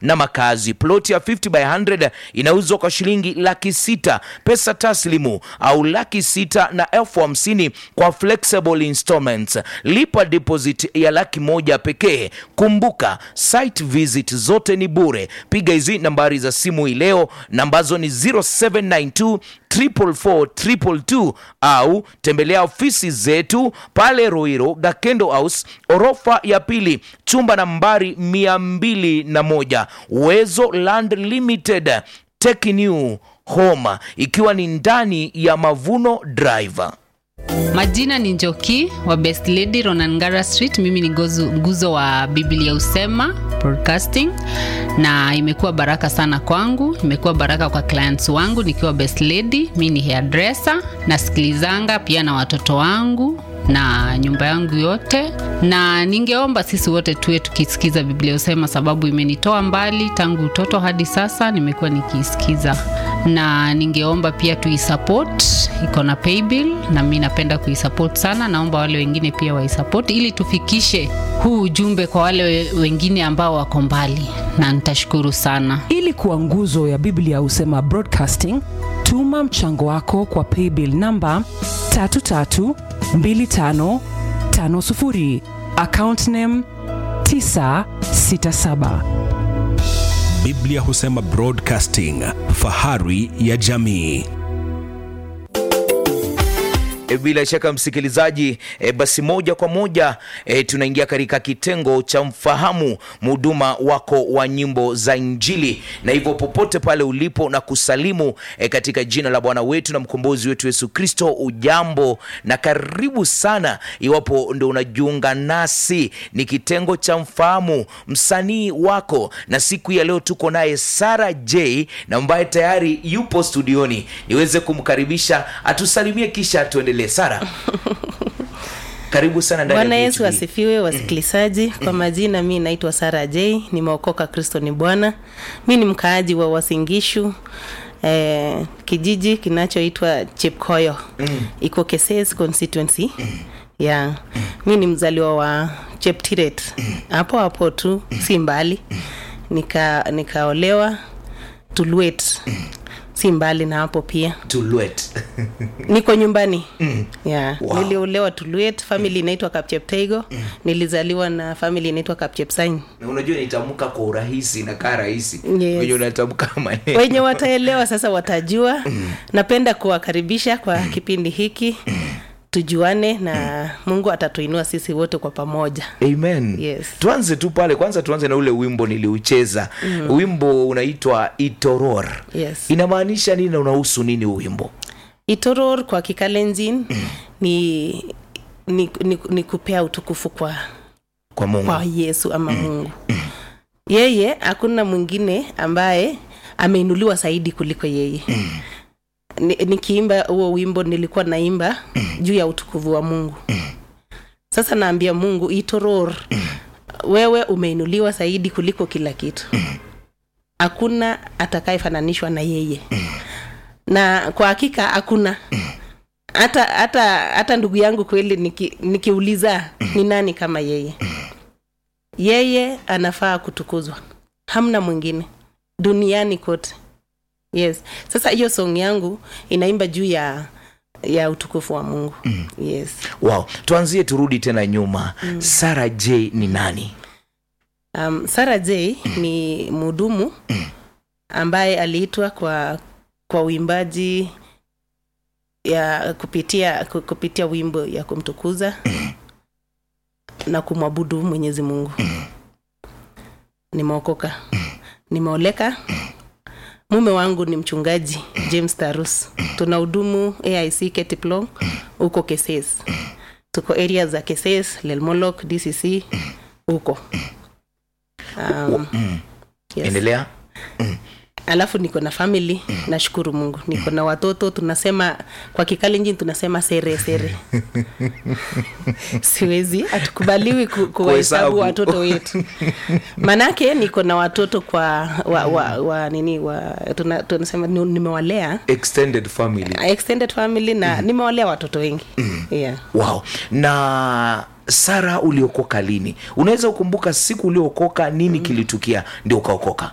na makazi. Ploti ya 50 by 100 inauzwa kwa shilingi laki sita pesa taslimu au laki sita na elfu hamsini kwa flexible installments. Lipa deposit ya laki moja pekee. Kumbuka site visit zote ni bure. Piga hizi nambari za simu hii leo, nambazo ni 0792 444 au tembelea ofisi zetu pale Ruiru Gakendo House orofa ya pili chumba nambari mia mbili na moja Uwezo Land Limited Take New Home ikiwa ni ndani ya Mavuno Drive. Majina ni Njoki wa Best Lady Ronangara Street. Mimi ni gozu, nguzo wa Biblia Usema Broadcasting, na imekuwa baraka sana kwangu, imekuwa baraka kwa clients wangu nikiwa Best Lady. Mimi ni hairdresser, nasikilizanga pia na watoto wangu na nyumba yangu yote, na ningeomba sisi wote tuwe tukisikiza Biblia Usema, sababu imenitoa mbali tangu utoto hadi sasa, nimekuwa nikiisikiza, na ningeomba pia tuisupport, iko na paybill na mimi napenda kuisupport sana. Naomba wale wengine pia waisupport ili tufikishe huu ujumbe kwa wale we- wengine ambao wako mbali, na nitashukuru sana. ili kuwa nguzo ya biblia husema broadcasting tuma mchango wako kwa paybill namba 332550 account name 967 Biblia husema Broadcasting, fahari ya jamii. E, bila shaka msikilizaji, e, basi moja kwa moja e, tunaingia katika kitengo cha mfahamu mhuduma wako wa nyimbo za Injili, na hivyo popote pale ulipo na kusalimu e, katika jina la Bwana wetu na mkombozi wetu Yesu Kristo. Ujambo na karibu sana, iwapo ndo unajiunga nasi, ni kitengo cha mfahamu msanii wako, na siku ya leo tuko naye Sara J na ambaye tayari yupo studioni, niweze kumkaribisha atusalimie kisha tuendelee. Sara, karibu sana ndani ya Bwana Yesu BHB. asifiwe, wasikilizaji. Kwa majina, mi naitwa Sara J, nimeokoka, Kristo ni Bwana. Mi ni mkaaji wa Wasingishu eh, kijiji kinachoitwa Chepkoyo iko Keses constituency yeah. Mi ni mzaliwa wa Cheptiret hapo hapo tu, si mbali. Nika nikaolewa Tulwet, si mbali na hapo pia Tulwet. niko nyumbani yeah. Wow. niliolewa Tulwet, family inaitwa Kapchepteigo. Nilizaliwa na family inaitwa Kapchepsain. na unajua nitamka kwa urahisi na kaa rahisi Yes. wenye unatamka maneno Wenye wataelewa sasa watajua. Napenda kuwakaribisha kwa kipindi hiki tujuane, na Mungu atatuinua sisi wote kwa pamoja. Amen. Yes. Tuanze tu pale kwanza, tuanze na ule wimbo niliucheza. Wimbo unaitwa Itoror. Yes. Inamaanisha nini na unahusu nini huu wimbo? Itoror kwa Kikalenjin ni, ni, ni, ni kupea utukufu kwa Kwa Mungu. kwa Yesu ama Mungu. Yeye hakuna mwingine ambaye ameinuliwa zaidi kuliko yeye. Ni- Nikiimba huo wimbo nilikuwa naimba juu ya utukufu wa Mungu. Sasa naambia Mungu itoror, wewe umeinuliwa zaidi kuliko kila kitu. Hakuna atakayefananishwa na yeye, na kwa hakika hakuna hata hata hata ndugu yangu kweli, niki, nikiuliza ni nani kama yeye yeye anafaa kutukuzwa hamna mwingine duniani kote yes sasa hiyo song yangu inaimba juu ya ya utukufu wa mungu yes Wow. Tuanzie turudi tena nyuma. Sara J ni nani? um, sara j ni mhudumu ambaye aliitwa kwa kwa uimbaji ya kupitia ku- kupitia wimbo ya kumtukuza na kumwabudu mwenyezi mungu nimeokoka nimeoleka mume wangu ni mchungaji james tarus tuna hudumu aic ketiplong huko keses tuko area za keses lelmolok dcc huko um, yes. Endelea. alafu niko na family nashukuru mungu niko na watoto tunasema kwa kikalenjin tunasema sere sere siwezi hatukubaliwi ku, Kuhesabu. kuwahesabu watoto wetu manake niko na watoto kwa wa, wa, wa nini wa tuna, tunasema ni- nimewalea Extended family. extended family na nimewalea watoto wengi yeah. Wow. Na Sara, uliokoka lini? Unaweza kukumbuka siku uliokoka, nini kilitukia ndio ukaokoka?